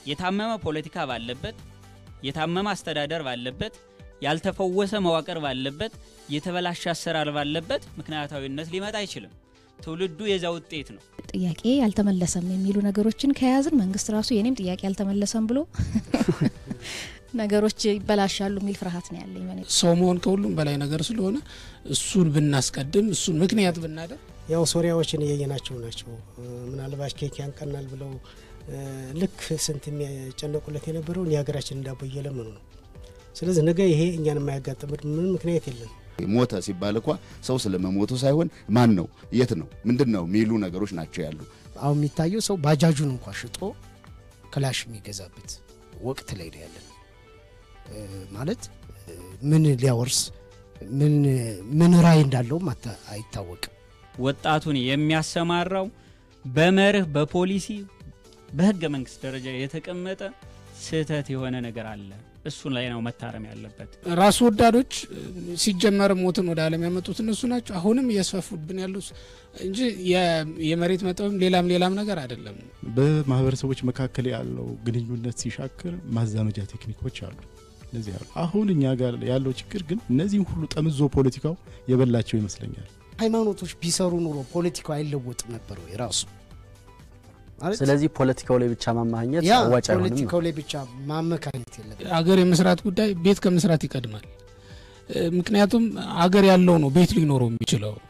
የታመመ ፖለቲካ ባለበት፣ የታመመ አስተዳደር ባለበት፣ ያልተፈወሰ መዋቅር ባለበት፣ የተበላሸ አሰራር ባለበት ምክንያታዊነት ሊመጣ አይችልም። ትውልዱ የዛ ውጤት ነው። ጥያቄ አልተመለሰም የሚሉ ነገሮችን ከያዝን መንግስት ራሱ የኔም ጥያቄ አልተመለሰም ብሎ ነገሮች ይበላሻሉ የሚል ፍርሃት ነው ያለኝ። በእኔ ሰው መሆን ከሁሉም በላይ ነገር ስለሆነ እሱን ብናስቀድም እሱን ምክንያት ብናደርግ ያው ሶሪያዎችን እያየናቸው ናቸው። ምናልባት ኬክ ያንቀናል ብለው ልክ ስንት የሚጨነቁለት የነበረውን የሀገራችንን ዳቦ እየለመኑ ነው። ስለዚህ ነገ ይሄ እኛን የማያጋጥምን ምንም ምክንያት የለም። ሞተ ሲባል እኳ ሰው ስለመሞቱ ሳይሆን ማን ነው፣ የት ነው፣ ምንድን ነው የሚሉ ነገሮች ናቸው ያሉ። አሁን የሚታየው ሰው ባጃጁን እንኳ ሽጦ ክላሽ የሚገዛበት ወቅት ላይ ነው ያለን። ማለት ምን ሊያወርስ ምን ምን ራዕይ እንዳለውም አይታወቅም። ወጣቱን የሚያሰማራው በመርህ በፖሊሲ በህገ መንግስት ደረጃ የተቀመጠ ስህተት የሆነ ነገር አለ። እሱን ላይ ነው መታረም ያለበት። ራስ ወዳዶች ሲጀመር ሞትን ወደ ዓለም ያመጡት እነሱ ናቸው። አሁንም እያስፋፉብን ያሉ እንጂ የመሬት መጠብም ሌላም ሌላም ነገር አይደለም። በማህበረሰቦች መካከል ያለው ግንኙነት ሲሻክር ማዛመጃ ቴክኒኮች አሉ። እነዚህ አሉ። አሁን እኛ ጋር ያለው ችግር ግን እነዚህም ሁሉ ጠምዞ ፖለቲካው የበላቸው ይመስለኛል። ሃይማኖቶች ቢሰሩ ኑሮ ፖለቲካው አይለወጥም ነበር ወይ ራሱ ስለዚህ ፖለቲካው ላይ ብቻ ማማኘት ያ አዋጭ አይሆንም ነው። ፖለቲካው ላይ ብቻ ማመካኘት የለብን። አገር የመስራት ጉዳይ ቤት ከመስራት ይቀድማል። ምክንያቱም አገር ያለው ነው ቤት ሊኖረው የሚችለው